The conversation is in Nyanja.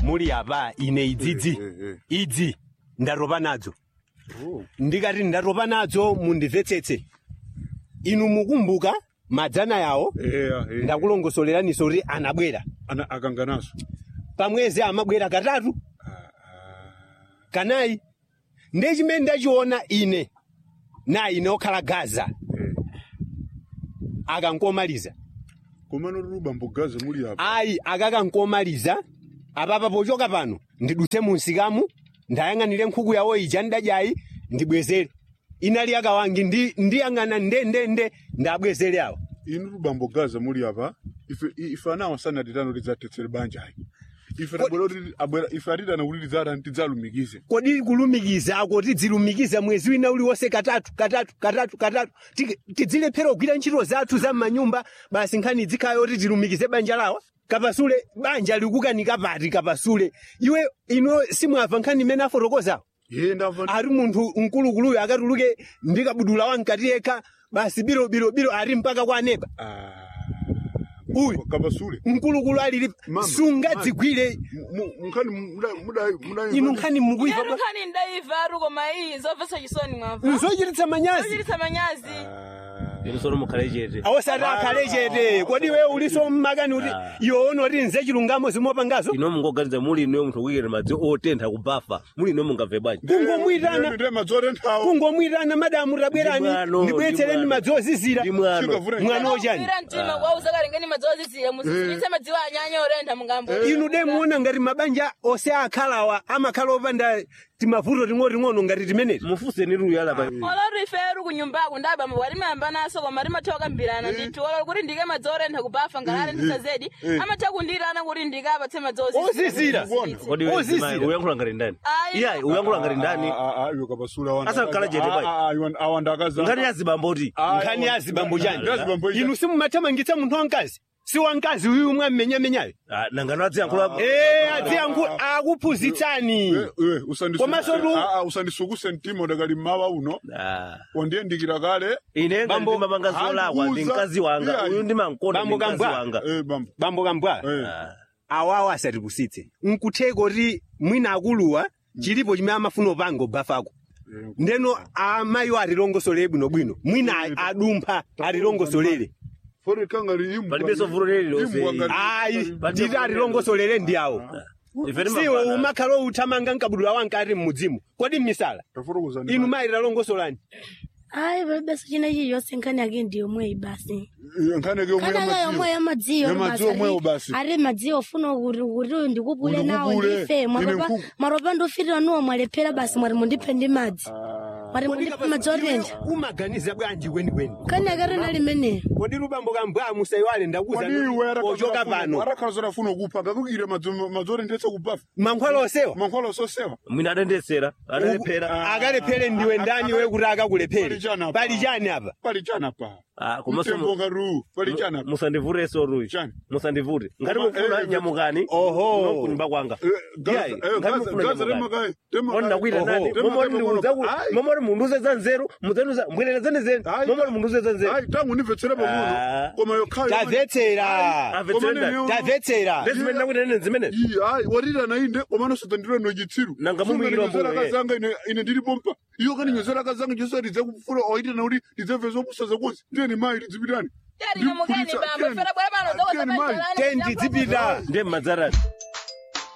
muli apa ine idzidzi Eh, eh, idzi ndatopa nadzo Oh. ndikati ndatopa nadzo mundimvetsetse inu mukumbuka madzana yawo eya eh. ndakulongosoleraninso kuti anabwera ana akanganaso pamwezi amabwera katatu kanayi ndiye chimene ndachiona ine na ine okhala gaza Eh. akankomaliza komano ruba mbogaza muli apa ayi akakankomaliza apapa pochoka pano ndidutse munsikamu ndayang'anire nkhuku yawo ija ndadyayi ndibwezere inali akawangi ndi- ndiyang'ana ndendende ndabwezere awo inu ruba mbogaza muli apa ife i- ife anawa sanatitano tidzatetsere banja ayi ife tabwera kuti abwera ife atitana kuti tidzatani tidzalumikize kodi kulumikiza ako tidzilumikiza mwezi wina uliwonse katatu katatu katatu katatu Ti- tidzilephera kugwira ntchito zathu za m'manyumba basi nkhani dzikhayo kuti tilumikize banja lawa kapasule banja likukanika pati kapasule iwe ino simwamva nkhani imene afotokozawo ye ndamva ari munthu mkulukuluyo akatuluke ndikabudula wankati yekha basi biro biro biro ari mpaka kwa nepa uyu kapasule mkulukulu alili Mama, sungadzigwire Mu- mu- nkhani muda- muda- muda- inu nkhani mukuiva Inu nkhani ndaiva ari koma iyi zomvetsa chisoni mwamva nzochititsa manyazi zochititsa manyazi inu sono mukhale chete awosati akhale chete kodi we uliso mmakani kuti iwo unoti nze chilungamo zimopangazo ino mungoganiza muli ino munthu kuyikira madzi otentha kubafa muli ino mungabve bwanji kungomwitana Ndi madzorenthawo kungomwitana madamu tabwerani Ndi mwano, ndibweretsereni ndi mwano. madzi ozizira ndi mwano Chikavura- mwana wochani Ira mtima kwauza kalengeni madzozizira musisitse madziwo anyanya orentha mungambo inu de muona ngati mabanja ose akhalawa amakhala opanda timavuto ting'oting'ono ngati timeneti mufuseni luyala pa olori ife eri kunyumbako ndabamba wali mayamba naso koma timatha kukambirana ndithu olori kuti ndike madzi orentha kubafa ngalarentisa zedi amatha kundirana kuti ndike apatse madzi ozizira kodi ozizira uyankhula ngati ndani Ayi. iyayi uyankhula ngati ndani iwe kapasule awanda Asakhala chete pai. awandakaza ngati yazibamboti nkhani ya zibambo chani Yazibambo chani. inu simumathamangitsa munthu wamkazi si wamkazi uyu mwenyemenyayo Ah, nangano adziyankhula ee adziyankhula akuphunzitsani Komanso tu- usandisukuse mtima udakali mmawa uno Ah. wandiyendikira kale ine ngati Bambo, ndimapanga zolakwa ndi andiuza. mkazi wanga Iyayi. uyu ndimankonda ndi Bambo mkazi Kambwa. wanga Eh, bambo bambo kambwa Eh. Ah. awawo asatipusitse nkutheka kuti mwina akuluwa chilipo chimene amafuna upanga ubafako ndeno amayiwo atilongosole bwinobwino mwina a- adumpha atilongosolere fori kangari imbwa Palibenso vuto lililonse. imbwa ngati- ayi titi atilongosolere ndi awo ife siwo timapanga umakhala outhamanga nkabudula wankati mmudzimu kodi mmisala tafotokoza ndi inu basi. mayi talongosolani ayi palibenso chinechi yonse nkhani yake ndi yomweyi basi Eh, nkhani yake yomwe nkhani yake yomwe yamadziwo. yamadziyo Yamadziwo omweyo basi. ari madziyo ofuna kuti kuti uyu ndikupule Kuti nawo ukupule. ndife Ine mwaropa nkuku. mwaropa ndofirira nuwo mwalephera basi mwari mundipe ndi madzi mwari mundipe madzi otentha umaganiza bwanji kwenikweni nkhani yake rina limeneyo kodi lubambo kambwa musayiwale ndakuza Kodi iwe arakhala ochoka zofuna- pano arakhala zofuna kupha ngakukire madzorenthetsa kubafa mankhwala osewa mankhwala sosewa mwina adendesera adalephera akalephere ndiwe ndani we kuti akakulephere Pali chani apa? pali chani apa pali chana pa Ah, komanso mtembo ngati uwu pali chana pa musandivuteso ruyi Chani? musandivute ngati Koma, mufuna eh, nyamukani Oho. kunyumba kwanga Eh, Gaza- Iyayi, eh, ngati Gaza- mufuna Gaza nyamukani temakayi, temakayi. Ona ndakwira Oho. nani Tema- momori tema- munduza ku Ayi. momori munduze za nzeru muzenuza mbwererezane zenu Ayi. momori munduze za nzeru Ayi, tangu ndimvetsera pang'ono Ah. koma yokhayo tamvetsera Amvetsera ndani? tamvetsera ndezimene ndakwira nene zimene Iyi, ayi warirana inde komano sotandirano chitsiru Nanga mumuyikira Sunga mbuyo, ndinyozera eh. akazanga ine ine ndiri pompa iyo kani nyozera akazanga chonse ndidze kufura oitana kuti ndidze zopusa konse ndiyeni mai tidzipitani tiyari nyamukeni bambo ifera bwera pano Tiyeni mai. tendi dzipita ndiye mmadzarani